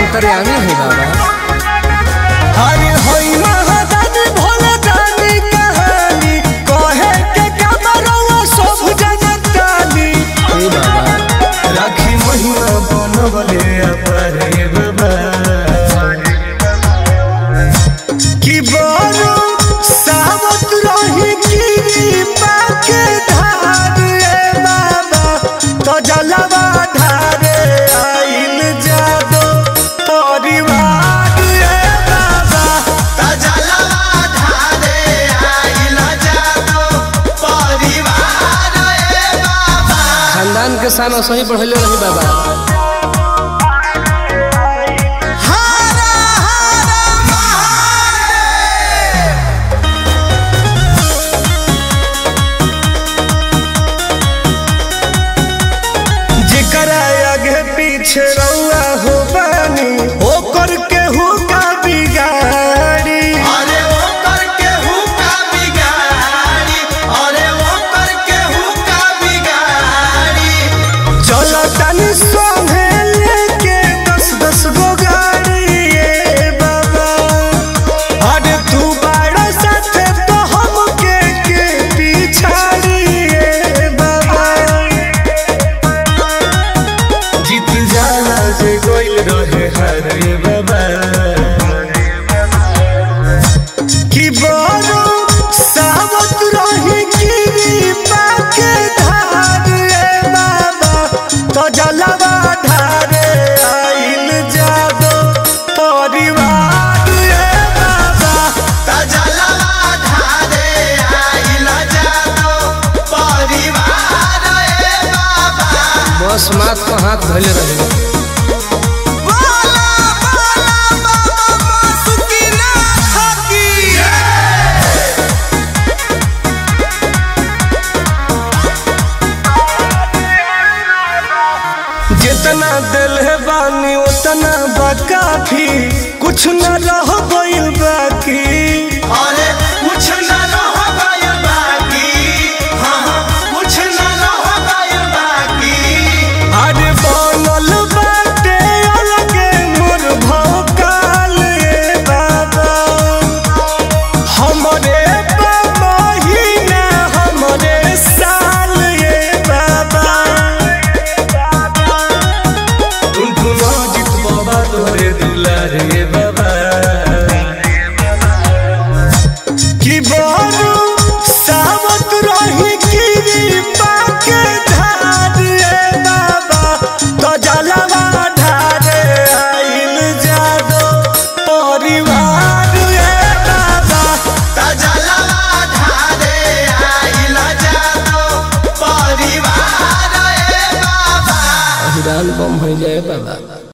अंतर्यामी है बाबा अरे होई महादानी भोले दानी कहानी कहे के कमरवा सब जनतानी हे बाबा राखी महिमा बनवले अपरे बाबा कि बड़ो सावत रही की पाके धार ए बाबा तो जलवा धारे आइल जादो परिवार ए बाबा तजलवा ढारे आइल जादो परिवार ए बाबा खानदान के सामने सही बढ़ले रही बाबा हरा हरा महादेव जेकरा आगे पीछे रउआ हो बानी ओकर केहू का बिगाड़ी अरे वो करके हुक्का बिगाड़ी अरे वो करके हुक्का बिगाड़ी चलो तनी संगे लेके दस दस गो गाड़ी ए बाबा अरे तू बाड़ा साथे तो हमके के पिछाड़ी ए बाबा जीत जाला से गोइल रहे हर ए बाबा कि बड़ो सावत रही की पाके धार ए बाबा तो जलवा धारे आइल जादो परिवार ए बाबा तजलवा ढारे आइल जादो परिवार ए बाबा बस मात को हाथ धोले रही बोला बोला बाबा बासुकीनाथ की जितना दिल है बानी उतना बा काफी कुछ न रह गइल बा